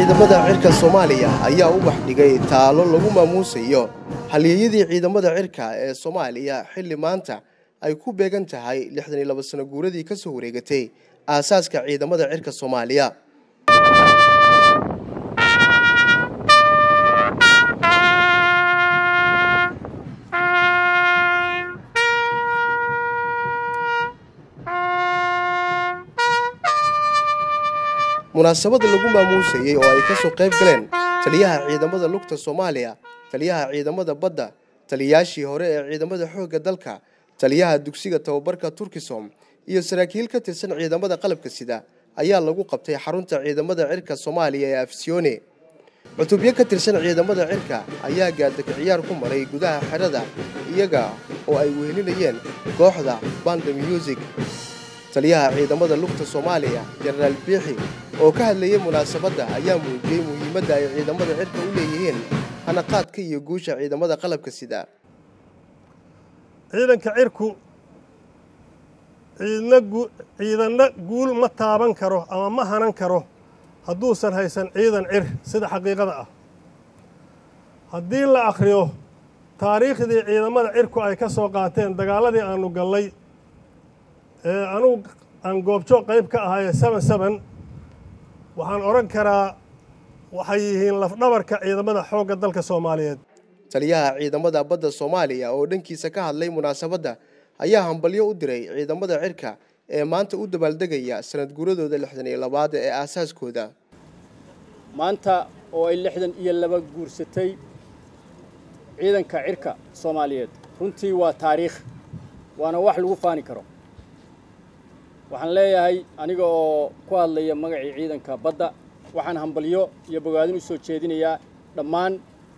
ciidamada cirka soomaaliya ayaa u baxdhigay taalo lagu maamuusayo halyeeyadii ciidamada cirka ee soomaaliya xilli maanta ay ku beegan tahay lixdan iyo laba sano guuradii ka soo wareegatay aasaaska ciidamada cirka soomaaliya munaasabada lagu maamuusayey oo ay ka soo qayb galeen taliyaha ciidamada lugta soomaaliya taliyaha ciidamada badda taliyayaashii hore ee ciidamada xoogga dalka taliyaha dugsiga tababarka turkisom iyo saraakiil ka tirsan ciidamada qalabka sida ayaa lagu qabtay xarunta ciidamada cirka soomaaliya ee afsiyoone cutubyo ka tirsan ciidamada cirka ayaa gaadaka ciyaar ku maray gudaha xerada iyaga oo ay wehelinayeen kooxda banda music taliyaha ciidamada lugta soomaaliya jenaraal biixi oo ka hadlayay munaasabadda ayaa muujiyey muhiimadda ay ciidamada cirka u leeyihiin hanaqaadka iyo guusha ciidamada qalabka sida ciidanka cirku ciidanna guul ma taaban karo ama ma hanan karo hadduusan haysan ciidan cir sida xaqiiqada ah haddii la akhriyo taariikhdii ciidamada cirku ay ka soo qaateen dagaaladii aanu gallay ee anugu aan goobjo qayb ka ahaye seben seben waxaan odhan karaa waxay yihiin lafdhabarka ciidamada xoogga dalka soomaaliyeed taliyaha ciidamada badda soomaaliya oo dhankiisa ka hadlay munaasabadda ayaa hambalyo u diray ciidamada cirka ee maanta u dabaaldegaya sanad guuradooda lixdan iyo labaad ee aasaaskooda maanta oo ay lixdan iyo laba guursatay ciidanka cirka soomaaliyeed runtii waa taariikh waana wax lagu faani karo waxaan leeyahay aniga oo ku hadlaya magacii ciidanka badda waxaan hambalyo iyo bogaadin u soo jeedinayaa dhammaan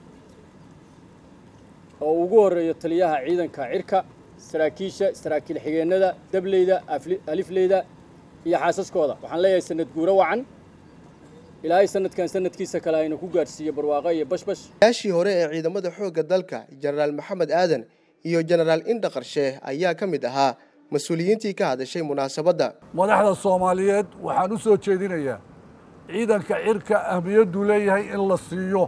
oo ugu horreeyo taliyaha ciidanka cirka saraakiisha saraakiil xigeennada dableyda alifleyda iyo xaasaskooda waxaan leeyahay sanad guuro wacan ilaahay sanadkan sanadkiisa kale ayna ku gaadhsiiyo barwaaqo iyo bashbash yaashii hore ee ciidamada xoogga dalka jenaraal maxamed aadan iyo jenaraal indha qarshe ayaa ka mid ahaa mas-uuliyiintii ka hadashay munaasabadda madaxda soomaaliyeed waxaan u soo jeedinayaa ciidanka cirka ahmiyadduu leeyahay in la siiyo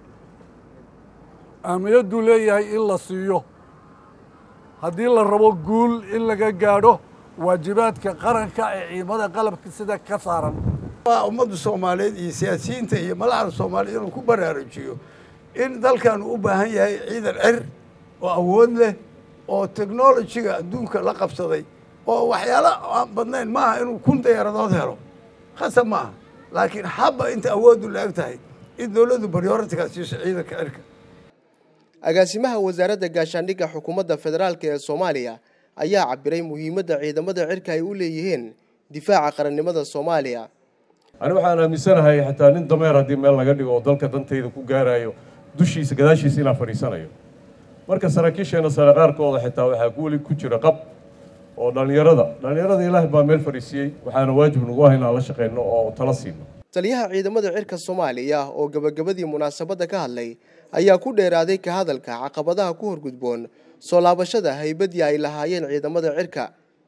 ahmiyadduu leeyahay in la siiyo haddii la rabo guul in laga gaadho waajibaadka qaranka ee ciidamada qalabka sida ka saaran ummadda soomaaliyeed iyo siyaasiyiinta iyo madaxda soomaaliyeed inuu ku baraarujiyo in dalkan u baahan yahay ciidan cir oo awood leh oo technolojiga adduunka la qabsaday oo waxyaalo aan badnayn maaha inuu kun diyaaradood helo khasab maaha laakiin habba inta awooddu la eg tahay in dowladdu baryooratigaa siiso ciidanka cirka agaasimaha wasaaradda gaashaandhigga xukuumadda federaalk ee soomaaliya ayaa cabiray muhiimadda ciidamada cirka ay u leeyihiin difaaca qarannimada soomaaliya ani waxaan aaminsanahay xataa nin dameer haddii meel laga dhigo oo dalka dantayda ku gaarayo dushiisa gadaashiisa inaan fadhiisanayo marka saraakiisheenna sare qaarkooda xitaa waxaa guuli ku jira qab oo dhallinyarada dhallinyarada ilaahay baa meel fadhiisiyey waxaana waajib nagu ah inaan la shaqayno oo tala siino taliyaha ciidamada cirka soomaaliya oo gabagabadii munaasabadda ka hadlay ayaa ku dheeraaday ka hadalka caqabadaha ku horgudboon soo laabashada haybaddii ay lahaayeen ciidamada cirka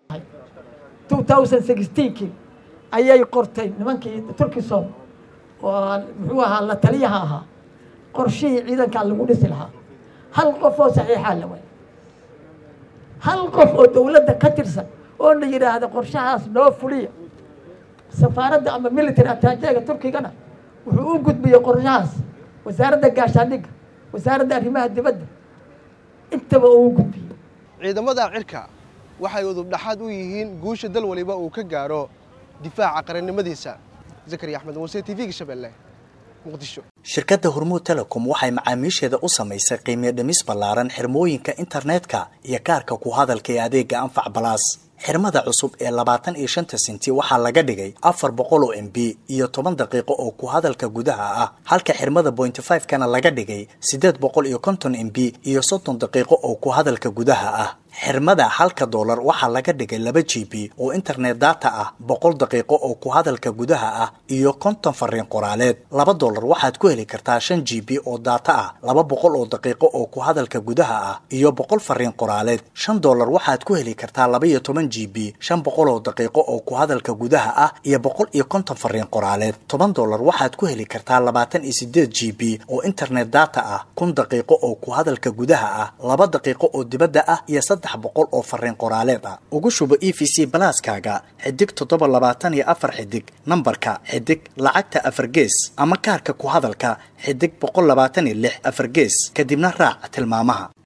ayay qortay nimankii turkisom oo muxuu ahaa la taliyaha ahaa qorshihii ciidankaa lagu dhisi lahaa hal qof oo saxiixaa la waay hal qof oo dowladda ka tirsan oo la yidhaahda qorshahaas noo fuliya safaaradda ama military ataajeega turkigana wuxuu u gudbiyey qorshahaas wasaaradda gaashaandhigga wasaaradda arrimaha dibadda intaba uu u gudbiyey ciidamada cirka waxay udubdhaxaad u yihiin guusha dal waliba uu ka gaaro difaaca qarannimadiisa zakariya axmed muuse t v-ga shabeelle muqdisho shirkadda hormuud telecom waxay macaamiisheeda u samaysay qiimiyo dhimis ballaaran xirmooyinka internetka iyo kaarka ku hadalka ee adeega anfac balaas xirmada cusub ee labaatan iyo shanta senti waxaa laga dhigay afar boqol oo m b iyo toban daqiiqo oo ku hadalka gudaha ah halka xirmada bointy five kana laga dhigay siddeed boqol iyo konton m b iyo soddon daqiiqo oo ku hadalka gudaha ah xirmada halka doolar waxaa laga dhigay laba g b oo internet data ah boqol daqiiqo oo ku hadalka gudaha ah iyo konton fariin qoraaleed laba doolar waxaad ku heli kartaa shan g b oo data ah laba boqol oo daqiiqo oo ku hadalka gudaha ah iyo boqol fariin qoraaleed shan doolar waxaad ku heli kartaa laba iyo toban g b shan boqol oo daqiiqo oo ku hadalka gudaha ah iyo boqol iyo konton fariin qoraaleed toban doolar waxaad ku heli kartaa labaatan iyo sideed g b oo internet data ah kun daqiiqo oo ku hadalka gudaha ah laba daqiiqo oo dibadda ah iyo saddex boqol oo fariin qoraaleed ah ugu shubo e v c balaaskaaga xidig toddoba labaatan iyo afar xidig nambarka xidig lacagta afar gees ama kaarka ku hadalka xidig boqol labaatan iyo lix afar gees kadibna raac tilmaamaha